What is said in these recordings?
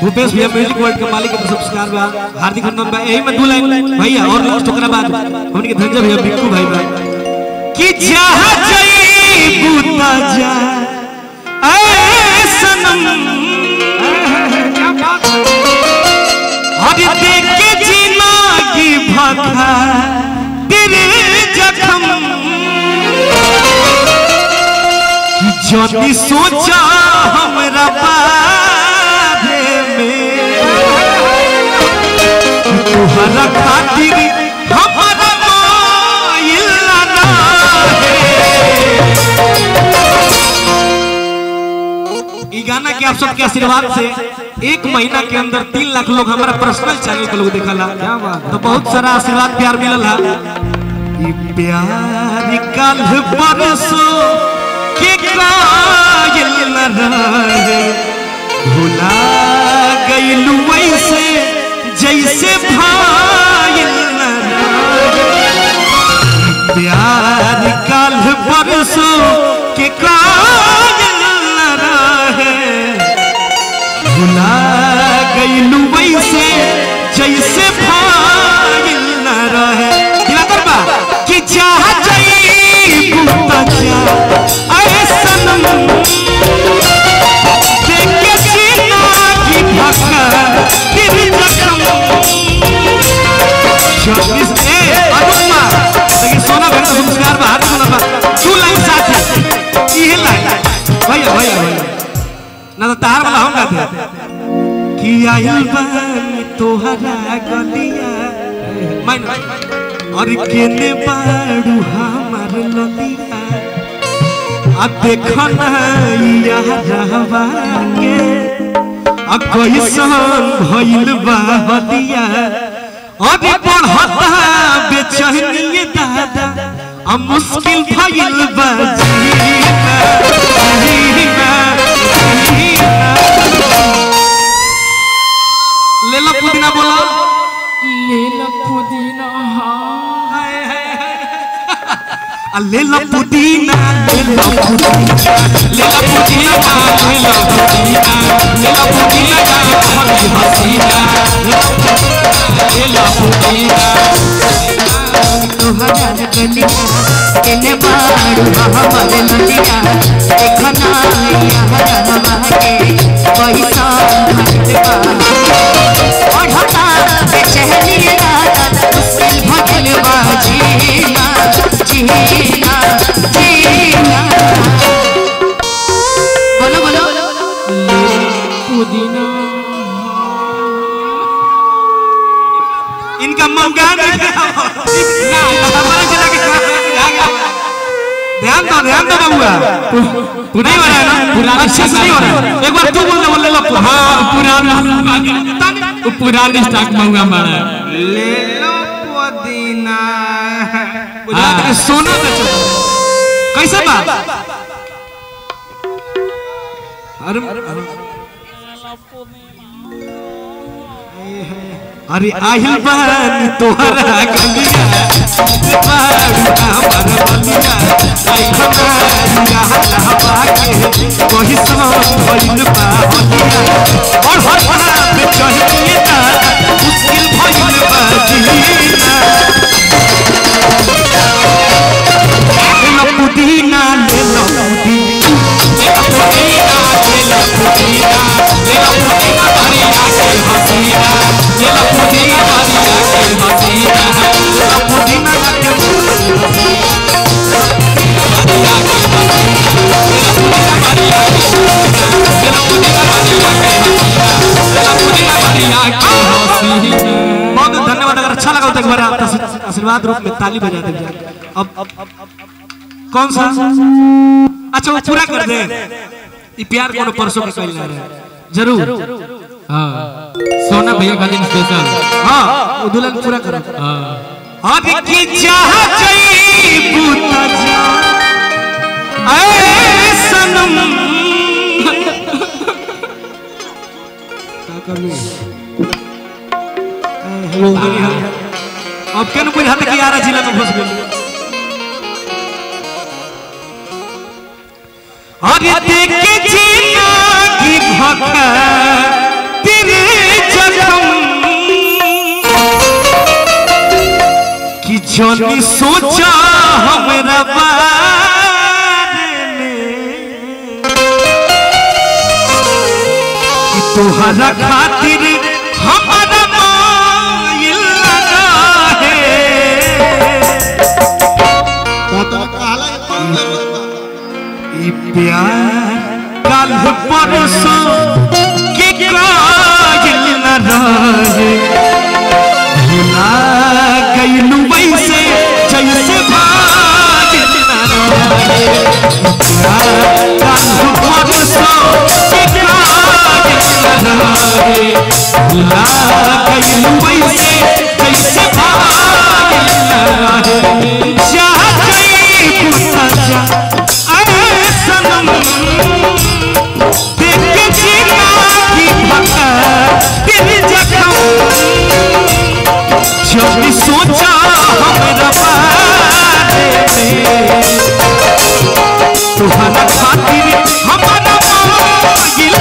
भूपेश भैया music world के मालिक के सब्सक्राइब बा हार्दिक अभिनंदन बा यही में दू लाइन भैया और लास्ट ओकरा बाद हमनी के धनंजय भैया बिक्कू भाई बा कि जहाँ जई बूता जा ऐ सनम हर देख के जीना की भखा तेरे जखम कि जदी सोचा हमरा बारे में कि तुहरा खातिर हमरा माइल ना ई गाना के आप सबके आशीर्वाद से एक महीना के अंदर तीन लाख लोग हमारा पर्सनल चैनल पे लोग देखला तो बहुत सारा आशीर्वाद प्यार मिलल है ई प्यार कल परसों के कायल न रहे भुला गइलू वैसे जैसे भाइल न रहे प्यार कल परसों के कायल न रहे भुला गइलू वैसे जैसे भाइल न रहे दिवाकर बा कि चाह जाई बूता जा अरे सनम देख के सीना की भका तेरी जखम चौबीस ए अनुमा लेकिन सोना बहन का संस्कार बा हाथ सोना बा तू लाइन साथ है ये लाइन भैया भैया भैया ना तो तार वाला हम गाते कि आयल बानी तोहरा गलिया मान और केने बाड़ू हमार ललिया आ देखना यारवा के आ कैसन भइल बा हदिया अभी बढ़ता बेचैनी दादा आ मुश्किल भइल बा जीना जीना जीना ले लो पुदीना बोला लीला पुदीना आ ले लो पुदीना ले लो पुदीना ले लो पुदीना ले लो पुदीना ले लो पुदीना हमारी हसीना ले लो पुदीना तोहरा गलिया केने बाड़ू हमार ललिया देखना यार हमारे पैसा भटका बढ़ता बेचैनी रात मुश्किल भटल बा जीना जीना जीना बोलो बोलो पुदीना इनका मौका नहीं ना हमारे जिला के ध्यान दो ध्यान दो बाबूआ नहीं हो रहा है ना पुरानी अच्छे से नहीं हो रहा है एक बार तू बोल दे बोल ले लो हाँ पुराना वो पुरानी स्टॉक मंगा मारा ले लो पुदीना गुजरात के सोना बेचो कैसे बात अरे अरे आहिल बहन तोहरा गलिया बारू हमार बलिया आई हमारिया हवा के कोई सन भइल बा हलिया और हर हरा पे चढ़िए ना मुश्किल भइल बा जीना ले लो पुदीना ले लो पुदीना ले लो पुदीना ले लो पुदीना भरिया के हसीना ले लो पुदीना भरिया के हसीना ले लो पुदीना के बहुत धन्यवाद अगर अच्छा लगा तो एक बार आप आशीर्वाद रूप में ताली बजा दीजिए अब कौन सा अच्छा वो पूरा कर दे ये प्यार कोनो परसों के कइल रहे जरूर हाँ सोना भैया का दिन स्पेशल हाँ वो दुल्हन पूरा करो हाँ अब की चाह जई बूता जा ऐ सनम का करनी अब केन बुझाते कि आरा जिला में फंस गेल अरे देख के जीना की भखा तेरे जनी सोचा हमरा बारे में कि तोहरा खातिर हमारा माइल रहे ई प्यार काल परसों के कायल न रहे भुला गइलू वैसे जैसे भागिल न रहे प्यार काल परसों के कायल न रहे भुला गइलू वैसे जैसे भागिल न रहे चाह गई सजा अरे सनम देख के जीना की भका दिल जखम जब भी सोचा हमरा बारे में तुम्हारा खातिर हमारा मांगिल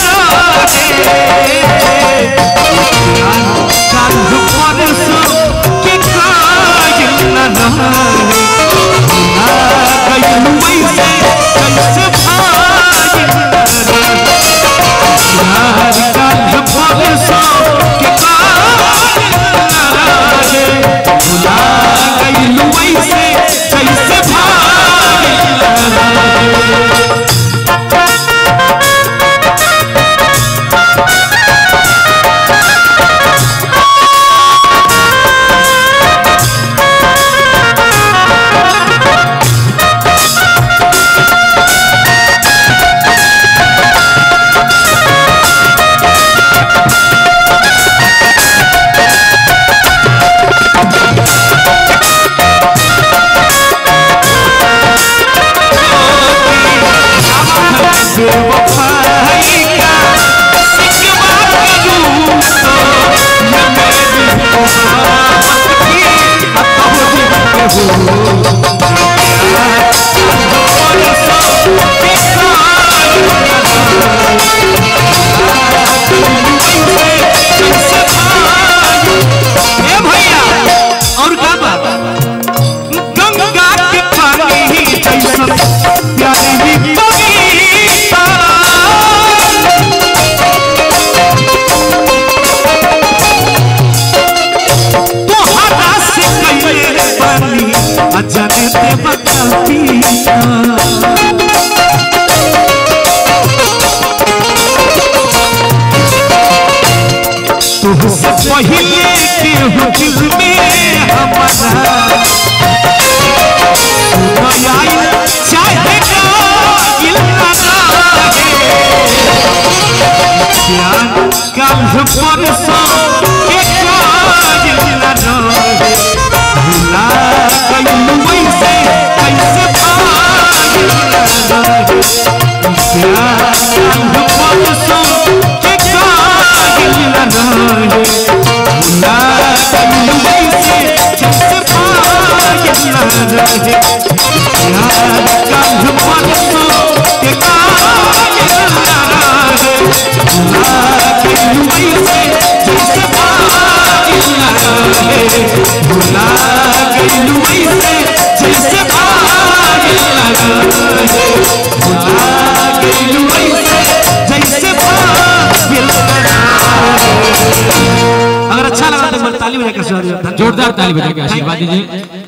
रहे काल परसों के कायल न रहे ना गइलू वैसे कैसे भागिल यार काल परसों के कायल न रहे भुला गइलू वैसे कैसे भागिल बेवफाई का सिकवा करूं तो मैं मेरी मोहब्बत की अतोहरी भैया और क्या बात गंगा के पानी ही जैसन प्यारी बगीचा तोहरा से कइले पानी अजन देव कपीता तुझसे पहले के हो दिल में हमारा सुनाई चाहे ना दिल ना प्यार कल परसों के कायल न रहे भुला गइलू वैसे कैसे भागिल न रहे प्यार कल परसों के कायल न रहे भुला गइलू वैसे कैसे भागिल न रहे प्यार कल परसों के कायल न रहे भुला गइलू वैसे जैसे भागिल रहे भुला गइलू वैसे जैसे भागिल रहे अगर अच्छा लगा तो ताली बजा कर जोरदार ताली बजा के आशीर्वाद दीजिए